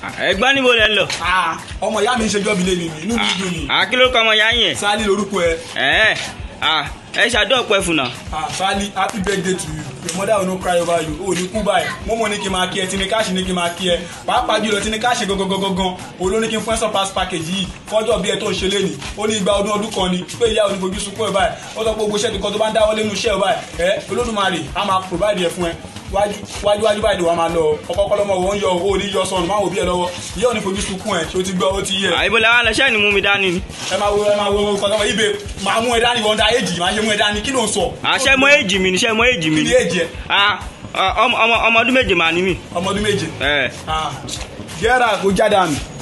ẹ̀gbọ́n níbo lẹ ń lọ. Ah, ọmọ ìyá mi ń ṣèjọ́ mi lé mi inú mi dùn ni àkí ló kọ ọmọ ya yín ẹ. sálí lorúkọ ẹ ẹ ẹ ẹ ṣàdó ọpẹ fún náà. Ah, sálí happy birthday to you your mother will no cry over you o ní kú báyìí mo mọ ní kí n máa kí ẹ tí ní káàṣì ní kí n máa kí ẹ pàápàá jùlọ tí ní káàṣì gangan olóò ní kí n fún ẹ surpass package yìí fọjọ́ bí ẹ tó ń ṣe léni ó ní igba ọdún ọdún kan ni pé ìyá òní fojú sunkún ẹ báyìí ó sọ pé gbogbo iṣẹ́ kan tó bá ń dáwọ́ lẹ́nu iṣẹ́ ẹ báyìí ẹ olódùmarè á máa provide ẹ fún ẹ wájú wájú báyìí ni wàá máa lọ ọkọ lọmọ wọn yọ owó ní yọ sọnù máa wò bí ẹ lọ́wọ́ ìyá òní fojú sunkún ẹ ṣé o ti gbọ́ ó ti yẹ àìbò làwọn àlọṣẹ ni mú mi dání ni. ẹ máa wo ẹ máa wo nǹkan tó wọ ibè máa mú ẹ dání wọn dá èjì máa ṣe mú ẹ dání kí ló ń sọ àṣẹ mọ èjì mi ni ṣẹ mọ èjì mi kí ni. ni èjì ẹ Ah, ọmọ ọmọ ọmọ ọdún méje màá ní mi. ọmọ ọdún méje ẹ gẹ́rà kó jáde àmì